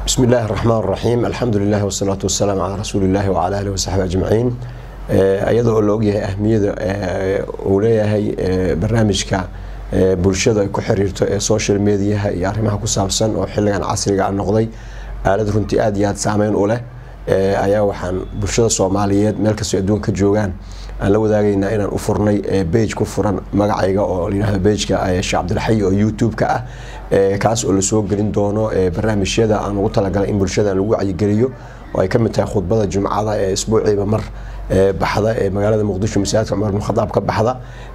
بسم الله الرحمن الرحيم الحمد لله والصلاة والسلام على رسول الله وعلى آله وصحبه أجمعين iyada oo la ogyahay ahmiyada uu leeyahay barnaamijka bulshada ay ku xiriirto ee social mediaha iyo arrimaha ku saabsan oo xilligan casriga noqday aalad runtii aada iyo aada saameyn u leh ayaa waxaan bulshada soomaaliyeed meel kastoo adduunka ka joogaan aan la wadaagaynaa inaan u furnay bage ku furan magacayga oo layihahdo bageka sheekh cabdilxayi oo youtube-ka ah kaas oo lasoo gelin doono barnaamijyada aan ugu talagalay in bulshada lagu wacyigeliyo oo ay kamid tahay khudbada jumcada ee isbuuciiba mar baxda ee magaalada muqdisho masaajidka cumar bin khadaab ka baxda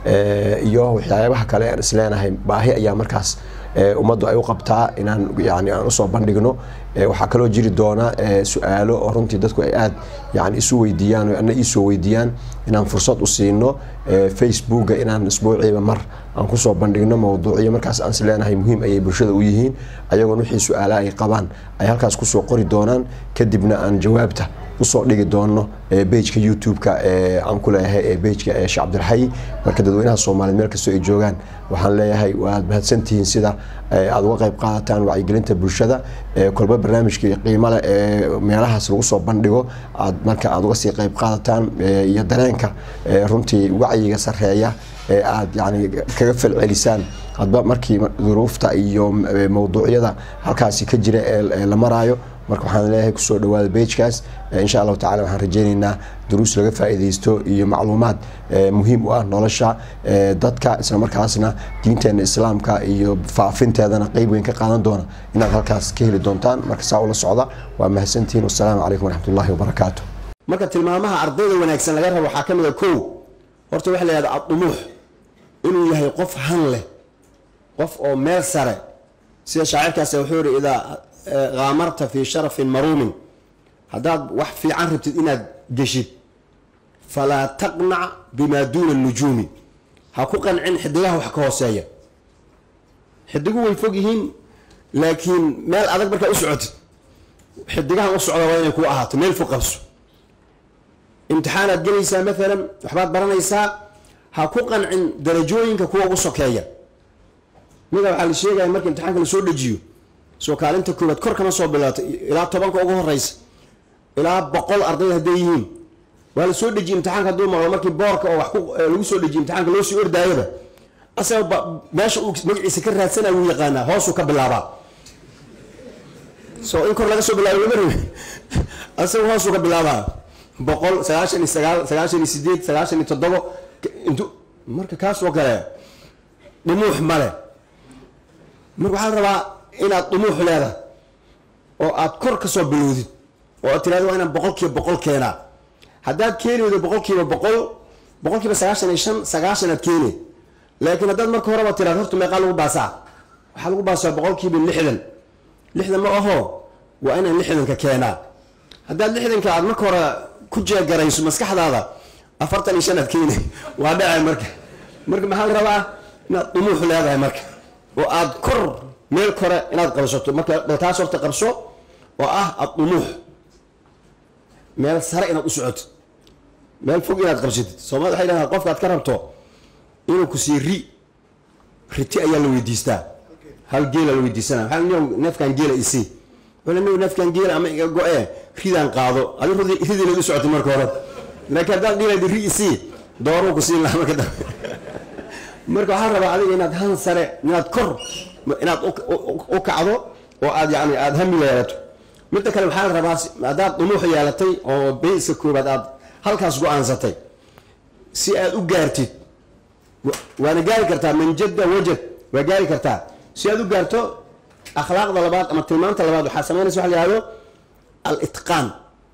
iyo waxyaabaha kale aan isleenahay baahi ayaa markaas ummaddu ay u qabtaa inaan yani aan usoo bandhigno waxaa kaloo jiri doona su-aalo oo runtii dadku ay aada yani isu weydiiyaan o ana iisoo weydiiyaan inaan fursad u siino facebooka inaan isbuuciiba mar aan kusoo bandhigno mawduucyo markaas aan isleenahay muhiim ayay bulshada u yihiin ayagoon wixii su-aala ay qabaan ay halkaas kusoo qori doonaan kadibna aan jawaabta usoo dhigi doono bageka youtube-ka aan ku leeyahay bageka sheekh cabdilxayi marka dadweynaha soomaaliyeed meel kastoo ay joogaan waxaan leeyahay waad mahadsantihiin sida aada uga qayb qaadataan wacyigelinta bulshada kolba barnaamijka qiimale ee meelahaas lagu soo bandhigo aad marka aada uga sii qayb qaadataan iyo dareenka runtii wacyiga sareeya ee aada yani kaga falcelisaan hadba markii duruufta iyo mawduucyada halkaasi ka jira ee la maraayo marka waxaan leeyahay kusoo dhawaada bagekaas insha allahu tacala waxaan rajeyneynaa duruus laga faa-ideysto iyo macluumaad muhiim u ah nolosha dadka isla markaasna diinteena islaamka iyo faafinteedana qeyb weyn ka qaadan doona inaad halkaas ka heli doontaan marka saa ula socda waa mahadsantihiin wasalaamu calaykum waraxmatullahi wabarakaatu marka tilmaamaha ardayda wanaagsan laga rabo waxaa ka mid a kow horta waxa la yihahda addumuux inuu yahay qof han leh qof oo meel sare sida shaacirkaas wuxuu yihi idaa qaamarta fii sharafin maruumin haddaad wax fiican rabtid inaad geshid falaa taqnac bimaa duuna nujuumi ha ku qancin xidigaha wax ka hooseeya xidigu way fog yihiin laakiin meel adag markaa u socotid xidigahan u socda waa inay ku ahaato meel fog qabso imtixaanaad gelaysaa maalan waxbaad baranaysaa ha ku qancin darajooyinka kuwa ugu sokeeya mida waxaa la sheegaya marka imtixaanka lasoo dejiyo soo kaalinta koobaad kor kama soo bilaato ilaa tobanka ugu horeysa ilaa boqol arday hadday yihiin waa la soo dejiye imtixaanka hadduu maqlo markii boorka oo wax lagu soo dejiye imtixaanka loo sii ordaayaba asaga meesha uu magaciisa ka raadsanaya wuu yaqaanaa hoosuu ka bilaabaa so in kor laga soo bilaabo lama rabi asaga hoosuu ka bilaabaa boqol sagaashan iyo sagaal sagaashan iyo sideed sagaashan iyo toddobo intu marka kaasoo kale dhumuux male marka waxaa la rabaa inaad dhumuux leedahay oo aad kor ka soo bilowdid oo aad tirahdo waa inaan boqol kiiba boqol keenaa haddaad keeni weydo boqol kiiba boqol boqol kiiba sagaashan iyo shan sagaashan aad keeni laakiin haddaad marka horeba tirahdo horta meeqaa lagu baasaa waxaa lagu baasaa boqol kiiba lixdan lixdan ma aho waa inaan lixdanka keenaa haddaad lixdanka aad marka hore ku jeegarayso maskaxdaada afartan iyo shan aad keeni waa dhacay marka marka maxaa la rabaa inaad dhumuux leedahay marka oo aad kor meel kore inaad qabsato marka taas horta qabso oo ah addumuux meel sare inaad u socotid meel fog inaad qabsatid soomaalida waxay dhahaan qofka aad ka rabto inuu ku sii ri riti ayaa la weydiistaa hal geela la weydiisana waxaa nin neefkan geela isii wala nin neefkan geela ama iga go-ee ridaan qaado adi ridii lagu socotay marka hore laakiin haddaad dhiilaydi ri isii dooruu ku siin lahaa marka dambe marka waxaa rabaa adiga inaad han sare inaad kor inaad u kacdo oo aad yani aada hami yeelato midda kale waxaa la rabaa haddaad dhumuux yeelatay oo bayska koobaad aad halkaas go-aansatay si aad u gaartid waana gaari kartaa manjada wajad waa gaari kartaa si aad u gaarto akhlaaqda labaad ama tilmaanta labaad waxaa samaynaysa waxa la yihahdo al-itqaan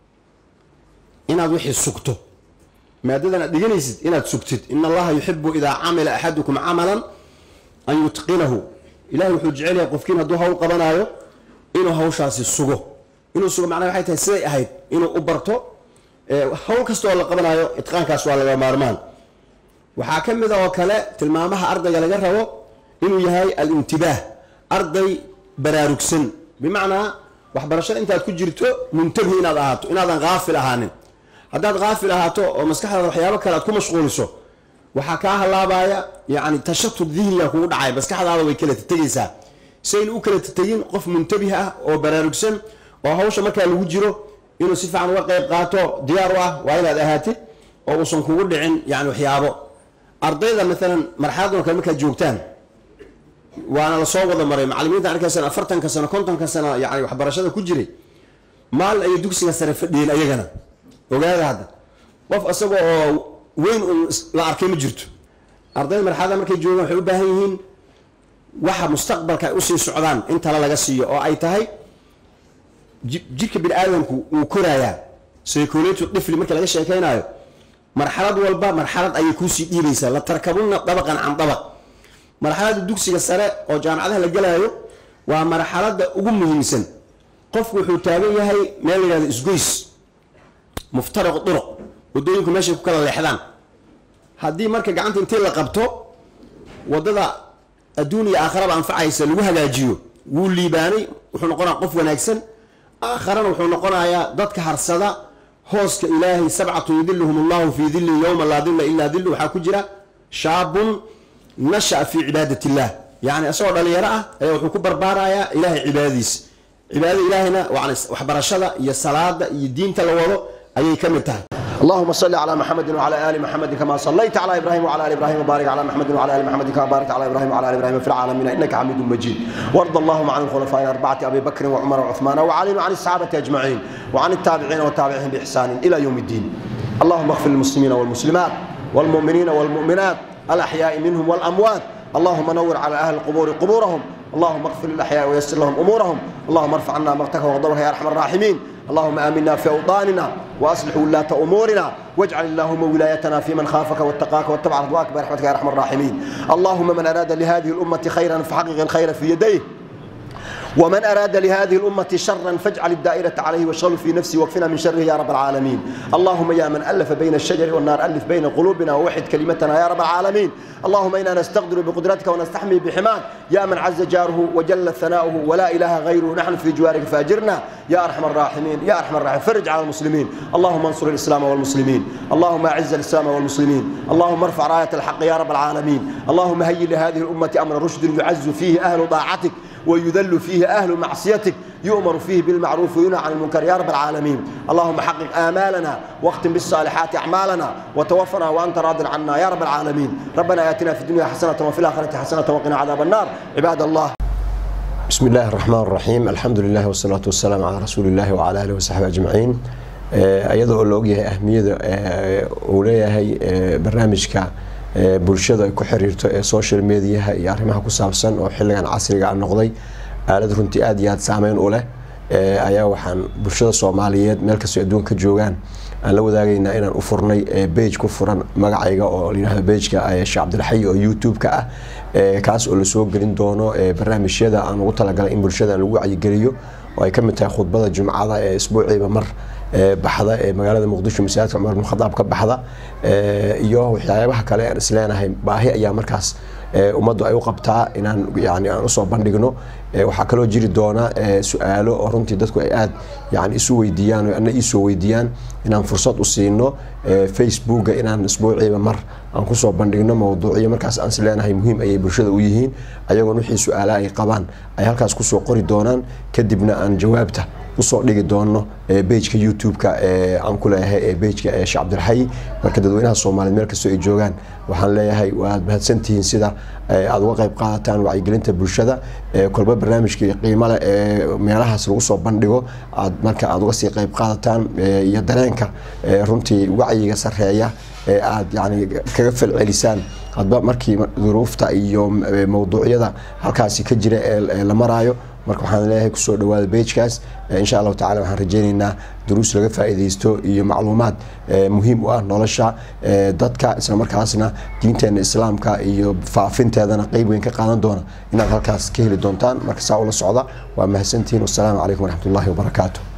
inaad wixii sugto maadadan aad dhiganaysid inaad sugtid in allaha yuxibu idaa camila axadukum camalan an yutqinahu ilahay wuxuu jecel yahay qofkiin hadduu hawl qabanaayo inuu hawshaasi sugo inuu sugo macnaha waxay tahay siday ahayd inuu u barto hawl kasta oo la qabanaayo itqaankaas waa laga maarmaan waxaa ka mid a oo kale tilmaamaha ardayga laga rabo inuu yahay al-intibaah arday baraarugsan bimacnaa waxbarashada intaad ku jirto muntabi inaad ahaato inaadan kaafil ahaanin haddaad kaafil ahaato oo maskaxdaada waxyaabo kale aad ku mashquuliso waxaa kaa halaabaya yani tashatud dihniga kugu dhacay maskaxdaada way kala tegaysaa sayna u kala tegin qof muntabih ah oo baraarugsan oo hawsha markaa lagu jiro inuu si fiican uga qayb qaato diyaar u ah waa inaad ahaatid oo uusan kugu dhicin yani waxyaabo ardayda maalan marxaladan kale markaad joogtaan waana lasoo wada maray macalimiinta arkaysan afartanka sano kontonka sano yani waxbarashada ku jiray maalin ayay dugsiga sare fadhiyeen ayagana ogaada hadda qof isaga oo weyn un la arkay ma jirto ardayda marxalada markay joogaan waxay u baahan yihiin waxa mustaqbalka ay usii socdaan in tale laga siiyo oo ay tahay jirka bini aadamku wuu korayaa psychology dhifli marka laga sheekaynayo marxalad walba marxalad ayay kuusii dhiibaysaa la tarkabuna dabaqan can dabaq marxaladda dugsiga sare oo jaamacadaha la gelaayo waa marxaladda ugu muhiimsan qofku wuxuu taagan yahay meel la yihahdo isgoys muftariq duruq wadooyinku meeshay ku kala leexdaan haddii marka gacanta intii la qabto wadada adduun iyo aakharaba anfacaysa lagu hagaajiyo wuu liibaanay wuxuu noqonaya qof wanaagsan aakharana wuxuu noqonayaa dadka harsada hooska ilaahay sabcatu yudiluhum allahu fii dilli yowma laa dilla ilaa dillu waxaa ku jira shaabun nashaa fii cibaadat illah yani isagoo dhalinyaro ah ayaa wuxuu ku barbaarayaa ilahay cibaadadiisa cibaadada ilaahayna waxbarashada iyo salaada iyo diinta la wado ayay ka mid tahay اللهم صل على محمد وعلى ال محمد كما صليت على ابراهيم وعلى ال ابراهيم وبارك على محمد وعلى ال محمد كما باركت على ابراهيم وعلى ال ابراهيم في العالمين انك حميد مجيد وارض اللهم عن الخلفاء الاربعه ابي بكر وعمر وعثمان وعلي وعن الصحابه اجمعين وعن التابعين وتابعهم باحسان الى يوم الدين اللهم اغفر للمسلمين والمسلمات والمؤمنين والمؤمنات الاحياء منهم والاموات اللهم نور على اهل القبور قبورهم اللهم اغفر للاحياء ويسر لهم امورهم اللهم ارفع عنا مقتك وغضبك يا ارحم الراحمين اللهم امنا في اوطاننا واصلح ولاه امورنا واجعل اللهم ولايتنا في من خافك واتقاك واتبع رضواك برحمتك يا ارحم الراحمين اللهم من اراد لهذه الامه خيرا فحقق الخير في يديه ومن أراد لهذه الأمة شرا فاجعل الدائرة عليه واشغله في نفسه واكفنا من شره يا رب العالمين اللهم يا من ألف بين الشجر والنار ألف بين قلوبنا ووحد كلمتنا يا رب العالمين اللهم إنا نستقدر بقدرتك ونستحمي بحماك يا من عز جاره وجل ثناؤه ولا إله غيره نحن في جوارك فاجرنا يا أرحم الراحمين يا أرحم الراحمين فرج على المسلمين اللهم انصر الإسلام والمسلمين اللهم أعز الإسلام والمسلمين اللهم ارفع راية الحق يا رب العالمين اللهم هيئ لهذه الأمة أمر رشد يعز فيه أهل طاعتك ويذل فيه أهل معصيتك يؤمر فيه بالمعروف وينهى عن المنكر يا رب العالمين اللهم حقق آمالنا واختم بالصالحات أعمالنا وتوفنا وأنت راض عنا يا رب العالمين ربنا آتنا في الدنيا حسنة وفي الآخرة حسنة وقنا عذاب النار عباد الله بسم الله الرحمن الرحيم الحمد لله والصلاة والسلام على رسول الله وعلى آله وصحبه أجمعين iyadoo la ogyahay ahmiyada uu leeyahay barnaamijka bulshada ay ku xiriirto ee social mediaha iyo arrimaha ku saabsan oo xilligan casriga noqday aalad runtii aada iyo aada saameyn u leh ayaa waxaan bulshada soomaaliyeed meel kastoo adduunka ka joogaan aan la wadaagaynaa inaan u furnay bage ku furan magacayga oo layihahdo bageka sheekh cabdilxay oo youtube-ka ah kaas oo lasoo gelin doono barnaamijyada aan ugu talagalay in bulshada lagu wacyigeliyo oo ay ka mid tahay khudbada jumcada ee isbuuciiba mar baxda ee magaalada muqdisho masaajidka cumar bin khadaab ka baxda iyo waxyaabaha kale aan isleenahay baahi ayaa markaas ummaddu ay u qabtaa inaan yani aan usoo bandhigno waxaa kaloo jiri doona su-aalo oo runtii dadku ay aada yani isu weydiiyaan o ana iisoo weydiiyaan inaan fursad u siino facebooka inaan isbuuciiba mar aan kusoo bandhigno mawduucyo markaas aan isleenahay muhiim ayay bulshada u yihiin ayagoon wixii su-aala ay qabaan ay halkaas kusoo qori doonaan kadibna aan jawaabta usoo dhigi doono bageka youtube-ka aan ku leeyahay bageka sheekh cabdilxayi marka dadweynaha soomaaliyeed meel kastoo ay joogaan waxaan leeyahay waad mahadsantihiin sida aada uga qayb qaadataan wacyigelinta bulshada kolba barnaamijka qiimo leh ee meelahaas lagu soo bandhigo aad marka aada uga sii qayb qaadataan iyo dareenka runtii wacyiga sareeya ee aada yani kaga falcelisaan hadba markii duruufta iyo mawduucyada halkaasi ka jira ee la maraayo marka waxaan leeyahay kusoo dhawaada bagekaas insha allahu tacala waxaan rajeyneynaa duruus laga faa'iidaysto iyo macluumaad muhiim u ah nolosha dadka isla markaasna diinteena islaamka iyo faafinteedana qeyb weyn ka qaadan doona inaad halkaas ka heli doontaan marka saa ula socda waa mahadsantihiin wasalaamu calaykum waraxmat ullahi wabarakaatu